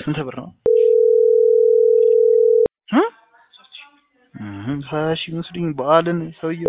ስንት ብር ነው? እ? እህ ሀያ ሺህ መስሎኝ በዓልን ሰውየው።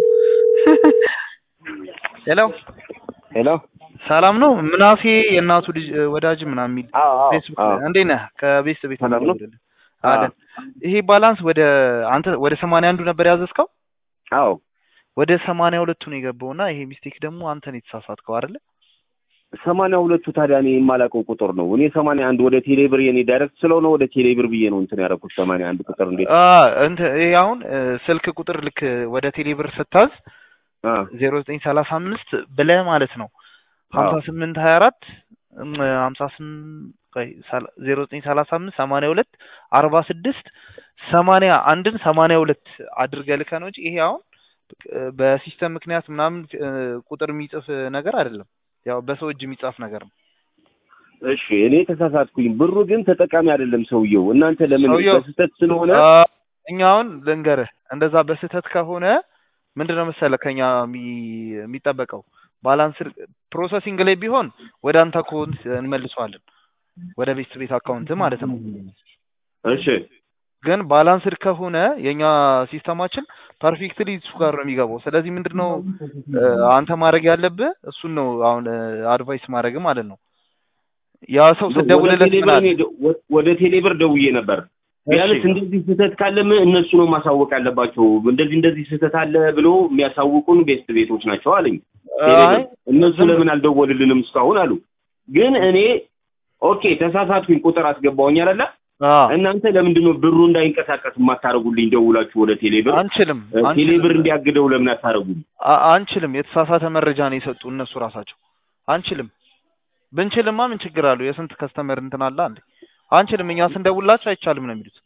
ሄሎ ሄሎ ሰላም ነው? ምናሴ የእናቱ ልጅ እ፣ ወዳጅ ምናምን የሚል አዎ አዎ ፌስቡክ አዎ ላይ እንዴት ነህ? ከቤት ቤት ሰላም ነው? የምደውልልህ። አለን። ይሄ ባላንስ ወደ አንተ ወደ ሰማንያ አንዱ ነበር ያዘዝከው አዎ ወደ ሰማንያ ሁለቱ ነው የገባውና ይሄ ሚስቴክ ደግሞ አንተ ነው የተሳሳትከው አይደለ? ሰማንያ ሁለቱ ታዲያ እኔ የማላውቀው ቁጥር ነው። እኔ ሰማንያ አንድ ወደ ቴሌብር የኔ ዳይሬክት ስለሆነ ወደ ቴሌብር ብዬ ነው እንትን ያደረኩት። ሰማንያ አንድ ቁጥር እንዴት አ እንት ይሄ አሁን እ፣ ስልክ ቁጥር ልክ ወደ ቴሌብር ስታዝ አ ዜሮ ዘጠኝ ሰላሳ አምስት ብለህ ማለት ነው ሀምሳ ስምንት ሀያ አራት ሀምሳ ስምንት ዜሮ ዘጠኝ ሰላሳ አምስት ሰማንያ ሁለት አርባ ስድስት ሰማንያ አንድን ሰማንያ ሁለት አድርገህ ልከህ ነው እንጂ ይሄ አሁን እ፣ በሲስተም ምክንያት ምናምን እ፣ ቁጥር የሚጽፍ ነገር አይደለም። ያው በሰው እጅ የሚጻፍ ነገር ነው። እሺ እኔ ተሳሳትኩኝ። ብሩ ግን ተጠቃሚ አይደለም ሰውየው። እናንተ ለምን ሰውየው- በስህተት ስለሆነ አ፣ እኛ አሁን ልንገርህ እንደዛ በስህተት ከሆነ ምንድነው መሰለህ ከኛ የሚ- የሚጠበቀው ባላንስ ፕሮሰሲንግ ላይ ቢሆን ወደ አንተ አካውንት እንመልሰዋለን ወደ ቤት ቤት አካውንት ማለት ነው። እሺ ግን ባላንስድ ከሆነ የኛ ሲስተማችን ፐርፌክትሊ እሱ ጋር ነው የሚገባው። ስለዚህ ምንድነው እ፣ አንተ ማድረግ ያለብህ እሱን ነው አሁን አድቫይስ ማድረግ ማለት ነው። ያ ሰው ወደ ስደውልለት ምን ቴሌብር አለ? እኔ ደ- ወ- ወደ ቴሌብር ደውዬ ነበር። ቢያንስ እሺ እንደዚህ ስህተት ካለም እነሱ ነው ማሳወቅ ያለባቸው። እንደዚህ እንደዚህ ስህተት አለ ብሎ የሚያሳውቁን ቤስት ቤቶች ናቸው አለኝ። ቴሌብር አይ እነሱ ዝም- ለምን አልደወልልንም እስካሁን አሉ። ግን እኔ ኦኬ ተሳሳትኩኝ፣ ቁጥር አስገባውኝ አይደለ? አ እናንተ ለምንድን ነው ብሩ እንዳይንቀሳቀስ የማታደርጉልኝ? ደውላችሁ ወደ ቴሌብር አንችልም ቴሌብር አንችልም እንዲያግደው ለምን አታደርጉም? አ- አንችልም። የተሳሳተ መረጃ ነው የሰጡ እነሱ ራሳቸው። አንችልም። ብንችልማ ምን ችግር አለው? የስንት ከስተመር እንትን አለ አንዴ። አንችልም። እኛ ስንደውላቸው አይቻልም ነው የሚሉት።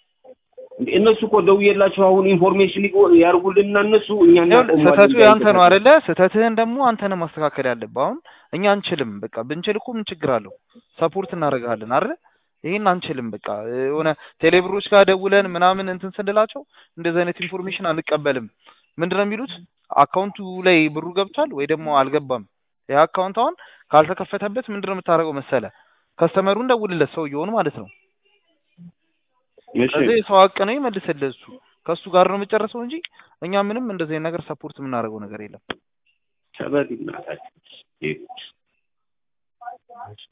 እነሱ እኮ ደውዬላቸው አሁን ኢንፎርሜሽን ያርጉልንና እነሱ እኛ ይኸውልህ እናቆማለን ስህተቱ ያንተ ነው እንዳይንቀሳቀስ። አይደለ? ስህተትህን ደግሞ አንተ ነህ ማስተካከል ያለብህ። አሁን እኛ አንችልም። በቃ ብንችል እኮ ምን ችግር አለው? ሰፖርት እናደርግሃለን አይደለ? ይሄን አንችልም። በቃ የሆነ ቴሌብሮች ጋር ደውለን ምናምን እንትን ስንላቸው እንደዚህ አይነት ኢንፎርሜሽን አንቀበልም። ምንድነው የሚሉት? አካውንቱ ላይ ብሩ ገብቷል ወይ ደግሞ አልገባም። ያ አካውንት አሁን ካልተከፈተበት ምንድነው የምታደርገው መሰለ? ከስተመሩን ደውልለት ሰውየውን ማለት ነው። እሺ ከዚህ የሰው ሀቅ ነው ይመልስልህ እሱ ከእሱ ጋር ነው የምጨርሰው እንጂ እኛ ምንም እንደዚህ አይነት ነገር ሰፖርት የምናደርገው ነገር የለም። ሰበድ እናታችን